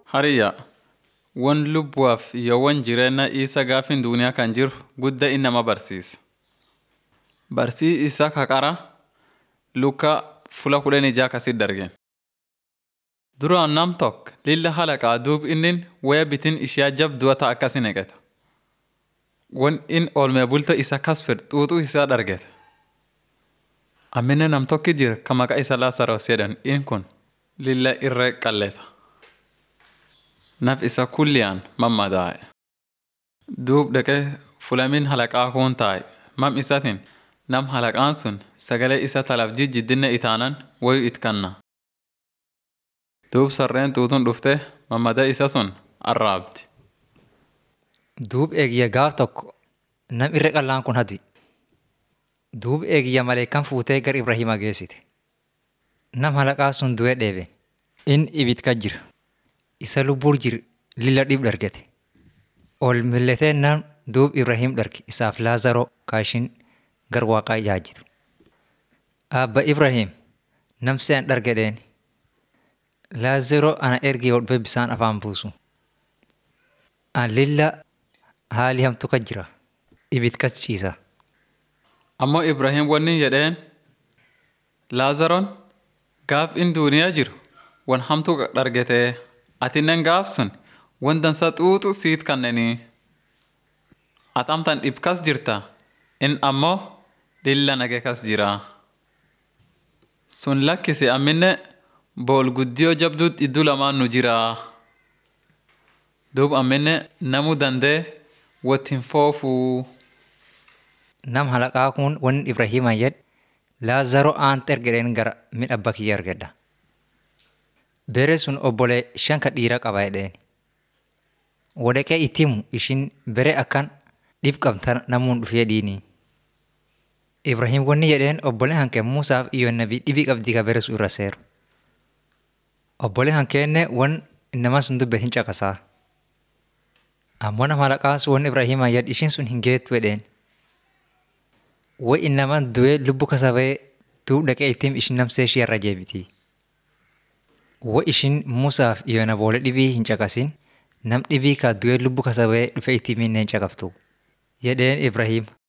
Hariyya won lubbuwaaf yawwan jireenya isa gaafin duniyaa kan jiru gudda inni nama barsiisa. Barsii isa kaqara luka fula kudhan ijaa kasit dargen. Duraan nam tokko lilla halaqaa duub innin waya bitin ishiyaa jabdua ta'a akkasi neqeta. Won in oolmee bulto isa kas fed xuuxuu isaa dargete. Ammine nam tokki jira ka maqaa isa Laasaroos jedhan in kun lilla irree qalleta. Naf isa kulliyaan mammadaa'e. Duub dhaqee fulamin halaqaa kun taa'e mam isatiin nam halaqaan sun sagalee isa talaaf jijjiddinne itaanan wayu it kanna. Duub sarreen xuuxuun dhufte mammada isa sun arraabdi. Duub eegiyya gaaf tokko nam irree qallaan kun hadi. Duub eegiyya maleekan fuutee gar Ibrahima geessite. Nam halaqaa sun du'ee dheebe. In ibid ka jira. Isa lubbuur jir lilla dhib dargete. Ol milletee nam duub Ibrahim darge isaaf Laazaroo kaashin gar waaqaa ijaajitu. Abba Ibrahim nam se'an dargedheen. Laazaroo ana ergee hodhee bisaan afaan buusu. An lilla haali hamtu ka jira. Ibid kas ciisa. Ammoo Ibrahim wanni jedheen Laazaroon gaaf in duniyaa jiru wan hamtu dargetee atinnen gaaf sun wan dansa xuuxu siit kanneenii. Atamtan dhib kas jirta in ammoo lilla nage kas jira. Sun lakkisi amminne bool guddiyoo jabduut idduu lamaan nu jira. Duub amminne namu dandee wottin foofuu. Nam halaqaa kun wanni Ibrahimaa jedhe Laazaroo aant ergedheen gara midha abba kiyya argedha. Bere sun obbolee shan ka dhiira qaba jedheen. Wadaqee itti himu ishin bere akkan dhib qabta namuun dhufee dhiini. Ibrahim wanni jedheen obbolee hanke Muusaaf iyyoon nabii dhibii qabdii ka bere sun irra seeru. Obbolee hankeenne wan nama sun dubbe hin caqasaa. Ammoo nama halaqaa sun wanni Ibrahimaa jedhe ishin sun hin geettu jedheen. Way innamaan du'ee lubbu kasabee duub dhaqee ittiin ishin namsee ishee irra jeebiti. Way ishin Muusaaf iyyoon aboolee dhibii hin caqasin nam dhibii ka du'ee lubbu kasabee dhufee ittiin minnee hin caqaftu. Jedheen Ibrahim